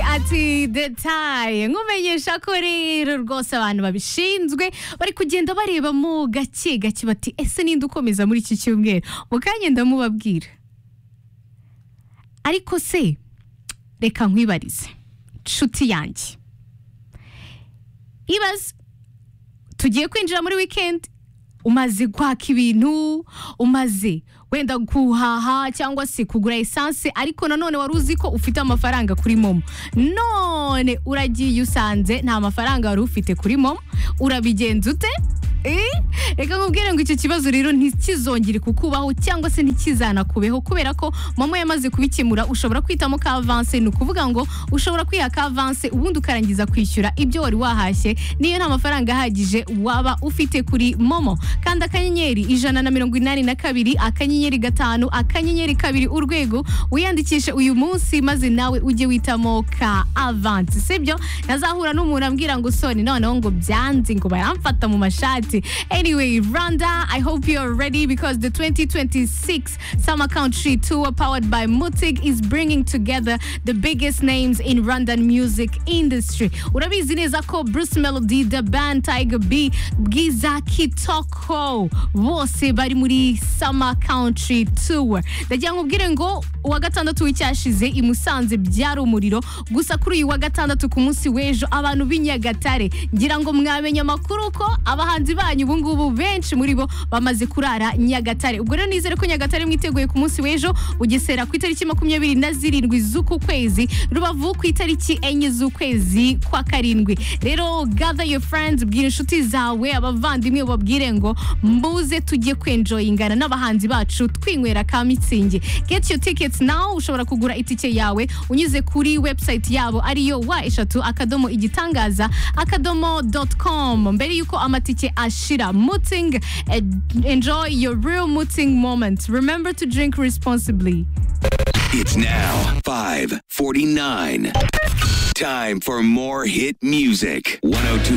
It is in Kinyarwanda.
ati detaye nkumenyesha ko rero rwose abantu babishinzwe bari kugenda bareba mu gake gake bati ese ninde ukomeza muri iki cyumweru mu kanya ndamubabwira ariko se reka nkwibarize nshuti yanjye ibaze tugiye kwinjira muri wikendi umaze kwaka ibintu umaze wenda guhaha cyangwa se kugura esanse ariko nanone wari uzi ko ufite amafaranga kuri momo none uragiye usanze nta mafaranga wari ufite kuri momo urabigenza ute Eh? reka nkubwire ngo icyo kibazo rero ntikizongere kukubaho cyangwa se ntikizanakubeho kubera ko momo yamaze kubikemura ushobora kwitamo ka avanse ni ukuvuga ngo ushobora kwiha ka avanse ubundi ukarangiza kwishyura ibyo wari wahashye niyo nta mafaranga ahagije waba ufite kuri momo kandi akanyenyeri ijana na mirongo inani na kabiri akanyenyeri gatanu akanyenyeri kabiri urwego wiyandikishe uyu munsi maze nawe ujye witamo ka avanse sibyo ntazahura n'umuntu ambwira ngo soni noneho ngo byanze ngo baramfata mu mashati anyway rwanda i hope you're ready because the 2026 summer country tour powered by mutig is bringing together the biggest names in rwandan music industry urabizi neza ko bruce melody the band tiger b bwiza kitoko bose bari muri summer country tour ndagira nkubwire ngo uwa gatandatu w'icyashize i musanze byari umuriro gusa kuri uyu wa gatandatu ku munsi w'ejo abantu b'i nyagatare ngira ngo mwamenye amakuru ko abahanzi banyu ubu ngubu benshi muri bo bamaze kurara nyagatare ubwo rero nizere ko nyagatare mwiteguye ku munsi w'ejo bugesera ku itariki makumyabiri na zirindwi z'uku kwezi rubavu ku itariki enye z'ukwezi kwa karindwi rero gather your friends bwira inshuti zawe abavandimwe babwire ngo mbuze tujye kwenjoyingana n'abahanzi bacu twinywera ka mitsingi get your tickets now ushobora kugura itike yawe unyuze kuri website yabo ariyo wa eshatu akadomo igitangaza akadomo dot com mbere yuko amatike ashira muting eh, enjoy your real muting moment remember to drink responsibly It's now 549. Time for more hit music. 1025